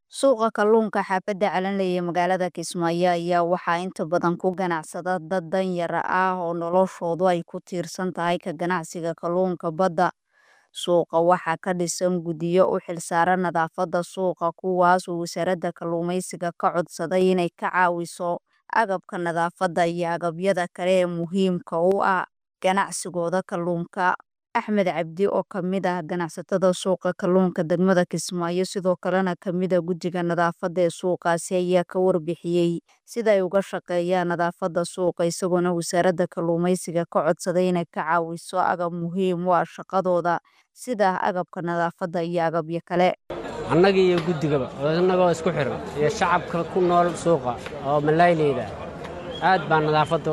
Suuqa kalluunka xaafadda Calanley ee magaalada Kismaayo ayaa waxaa inta badan ku ganacsada dad danyar ah oo noloshoodu ay ku tiirsan tahay ka ganacsiga kalluunka badda. Suuqa waxaa ka dhisan guddiyo u xilsaaran nadaafadda suuqa kuwaas oo wasaaradda kalluumeysiga ka codsaday inay ka caawiso agabka nadaafadda iyo agabyada kale ee muhiimka u ah ganacsigooda kalluunka. Axmed Cabdi oo ka mid ah ganacsatada suuqa kalluunka degmada Kismaayo sidoo kalena ka mid ah guddiga nadaafadda ee suuqaasi ayaa ka warbixiyey sida ay uga shaqeeyaan nadaafadda suuqa isagoona wasaaradda kalluumeysiga ka codsaday inay ka caawiso agab muhiim u ah shaqadooda sida agabka nadaafadda iyo agabyo kale. annaga iyo guddigaba annagoo isku xiran iyo shacabka ku nool suuqa oo malaayleyda aad baan nadaafadda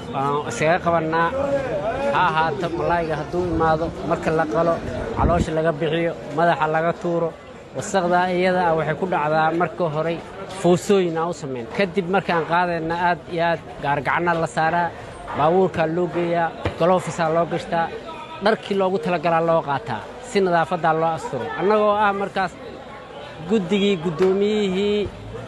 isaga qabannaa ha ahaato malaayga hadduu imaado marka la qalo caloosha laga bixiyo madaxa laga tuuro wasaqdaa iyada ah waxay ku dhacdaa marka horey foosooyin aan u samayn kadib markaan qaadayna aad iyo aad gaargacanna la saaraa baabuurkaa loo geeyaa galofisaa loo gashtaa dharkii loogu talagalaa loo qaataa si nadaafaddaa loo asturo annagoo ah markaas guddigii guddoomiyihii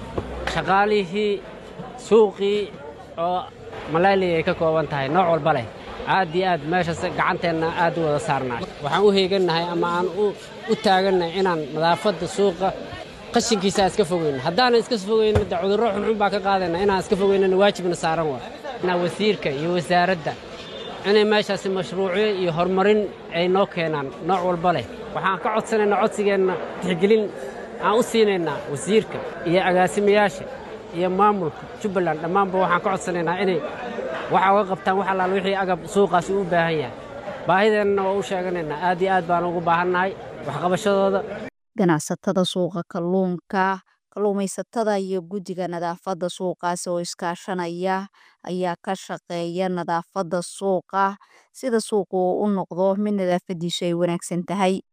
shaqaalihii suuqii oo malayley ay ka kooban tahay nooc walba leh aad iyo aad meeshaas gacanteenna aad u wada saarnaa waxaan u heegannahay ama aan u taagannahay inaan nadaafadda suuqa qashinkiisa iska fogeyno haddaanan iska fogeyno de cudurro xunxun baa ka qaadayna inaan iska fogeynana waajibna saaran waa wasiirka iyo wasaaradda inay meeshaasi mashruucyo iyo horumarin ay noo keenaan nooc walba leh waxaan ka codsanaynaa codsigeenna tixgelin aan u siinaynaa wasiirka iyo agaasimayaasha iyo maamulka jubbaland dhammaanba waxaan ka codsanaynaa inay waxa uga qabtaan wax allaal wixii agab suuqaasi u baahan yahay baahideennana waa u sheeganaynaa aad iyo aad baan ugu baahannahay waxqabashadooda ganacsatada suuqa kalluunka kalluumaysatada iyo guddiga nadaafadda suuqaasi oo iskaashanaya ayaa ka shaqeeya nadaafadda suuqa sida suuqu uu u noqdo mid nadaafadiisu ay wanaagsan tahay